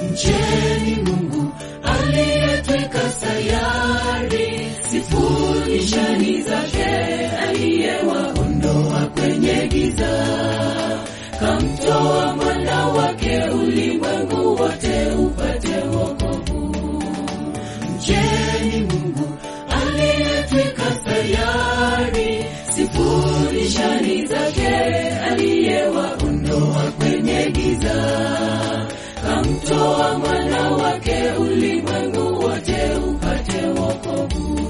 Mcheni Mungu aliyetweka sayari, sifuni shani zake, aliyewaondoa kwenye giza, kamtoa mwana wake, ulimwengu wote upate wokovu. Mcheni Mungu aliyetweka sayari, sifuni shani zake, aliyewaondoa kwenye giza, kamtoa mwana wake, ulimwengu wote upate wokovu.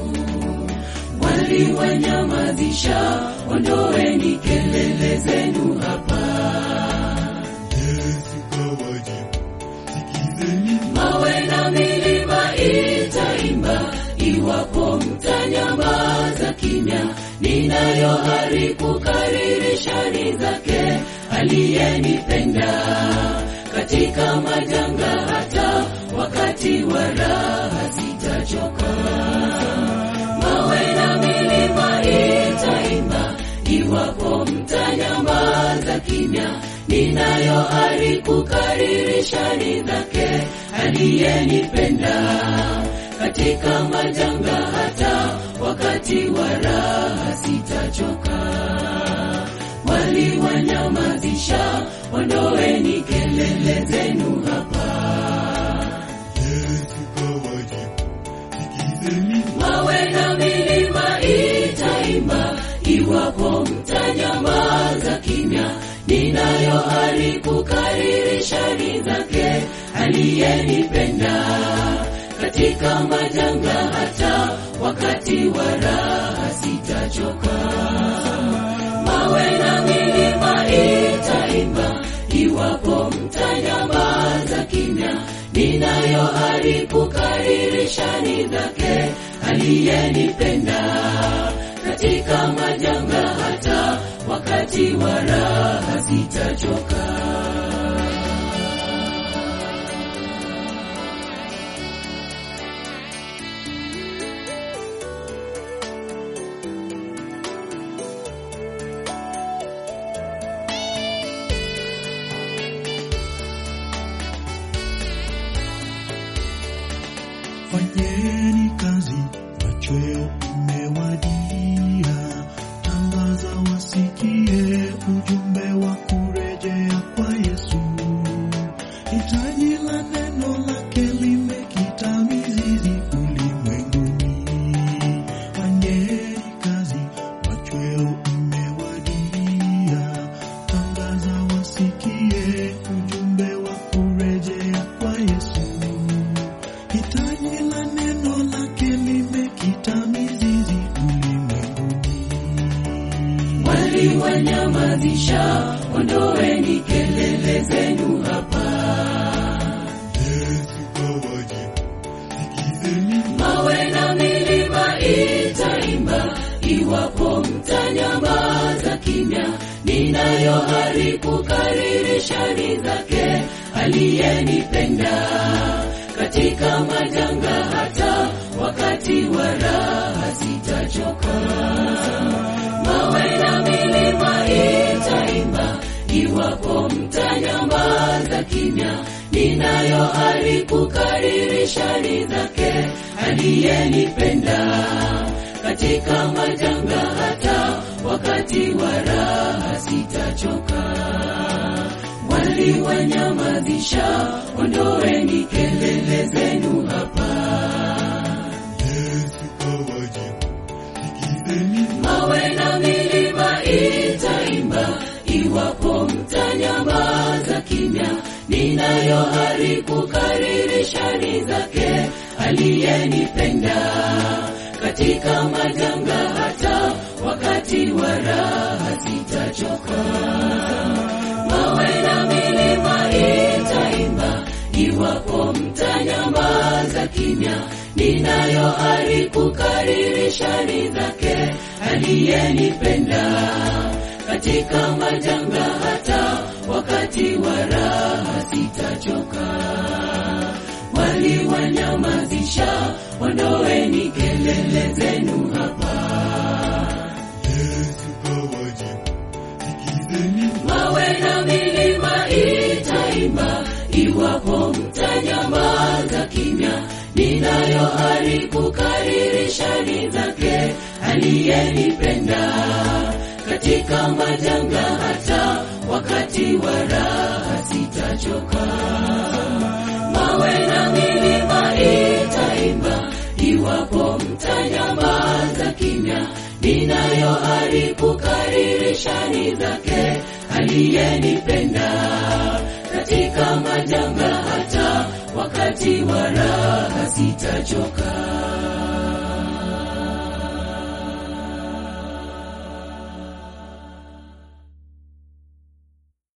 Waliwanyamazisha, ondoeni kelele zenu hapa. Yesu kawajibu, sikizeni mawe na milima itaimba, iwapo mtanyamaza kimya. Ninayo ari kukariri shani zake, aliyenipenda katika majanga, hata wakati wa raha sitachoka. Mawe na milima itaimba, iwapo mtanyamaza kimya. Ninayo ari kukariri shani zake, aliyenipenda katika majanga, hata wakati wa raha sitachoka. Waliwanyamazisha, ondoeni kelele zenu hapa. Yesu kawajibu, sikizeni mawe na milima itaimba, iwapo mtanyamaza kimya. Ninayo ari kukariri shani zake, aliyenipenda katika majanga, hata wakati wa raha sitachoka. Mawe na milima itaimba, iwapo mtanyamaza kimya. Ninayo ari kukariri shani zake, aliyenipenda katika majanga, hata wakati wa raha sitachoka. Fanyeni kazi, machweo umewadia. Tangaza wasikie ujumbe wa kurejea kwa Yesu. Hitaji la neno lake limekita mizizi ulimwenguni. Fanyeni kazi, machweo umewadia. Tangaza wasikie ujumbe wa kurejea kwa Yesu. Hitaji la neno lake limekita mizizi ulimwenguni. Waliwanyamazisha, ondoeni kelele zenu hapa. Yesu kawajibu, sikizeni mawe na milima itaimba, iwapo mtanyamaza kimya. Ninayo ari kukariri shani zake, aliyenipenda katika majanga, hata wakati wa raha sitachoka. Mawe na milima itaimba, iwapo mtanyamaza kimya. Ninayo ari kukariri shani zake, aliyenipenda katika majanga, hata wakati wa raha sitachoka. Waliwanyamazisha, ondoeni kelele zenu hapa. Yesu kawajibu, sikizeni mawe na milima itaimba, iwapo mtanyamaza kimya. Ninayo ari kukariri shani zake, aliyenipenda katika majanga, hata wakati wa raha sitachoka. Mawe na milima itaimba, iwapo mtanyamaza kimya. Ninayo ari kukariri shani zake, aliyenipenda katika majanga, hata wakati wa raha sitachoka. Waliwanyamazisha, ondoeni kelele zenu hapa. Yesu kawajibu, sikizeni mawe na milima itaimba, iwapo mtanyamaza kimya ninayo ari kukariri shani zake aliyenipenda katika majanga hata wakati wa raha sitachoka mawe na milima itaimba iwapo mtanyamaza kimya ninayo ari kukariri shani zake aliyenipenda katika majanga hata wakati wa raha sitachoka